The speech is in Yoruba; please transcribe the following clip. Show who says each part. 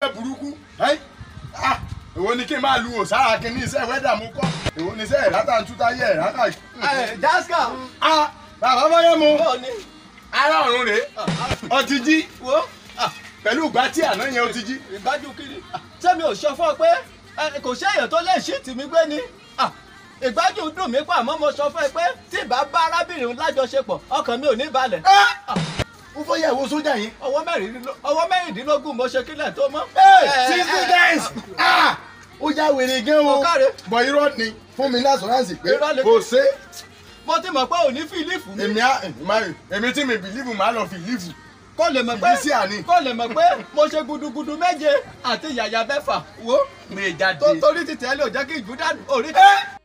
Speaker 1: burúkú ẹ́ ah èwo ni kí n máa lu òsára kí ní iṣẹ́ wẹ́dà mú kọ́ èwo ni iṣẹ́ ìrátà ń túta yẹ ìrátà.
Speaker 2: ẹ jaska
Speaker 1: ah bàbá bọ́yá mu
Speaker 2: bọ́ọ̀ ni
Speaker 1: ará ọ̀run rèé ọtí jí
Speaker 2: wo
Speaker 1: pẹ̀lú ìgbà tí àná yẹn ó ti jí.
Speaker 2: ìgbájú kiri ṣé mi ò sọ fún ọ pé ẹ, kò séèyàn tó lè ṣí tì mí gbé ni Ah, ìgbájú dùn mí pa àmọ́ mo sọ fún ẹ pé tí ìbá bá arábìnrin lájọṣepọ̀ ọkàn mi ò ní balẹ̀
Speaker 1: ó fọ́ yẹ ìwo sójà yẹn.
Speaker 2: ọwọ́ mẹ́rìndínló- ọwọ́ mẹ́rìndínlógún mo ṣe kílẹ̀ tó mọ́.
Speaker 1: sixty days ah ó já wèrè gan o
Speaker 2: Ó káre.
Speaker 1: bọ̀ irọ́ ni fún mi lásọ̀ránsì pé
Speaker 2: Irọ́ ni-
Speaker 1: kò sé
Speaker 2: mo ti mọ̀ pé ò ní fílífù mi
Speaker 1: èmi á èmi- èmi tí mi bìlífù máa lọ fìlífù
Speaker 2: kó lè mọ̀ pé
Speaker 1: ìdí sí àní.
Speaker 2: kó lè mọ̀ pé mo ṣe gudugudu méje àti yàyà mẹ́fà wo
Speaker 1: mi jáde.
Speaker 2: tó torí ti tẹ́lẹ̀ ò jẹ́ kí ìjú dànù orí.
Speaker 1: ẹ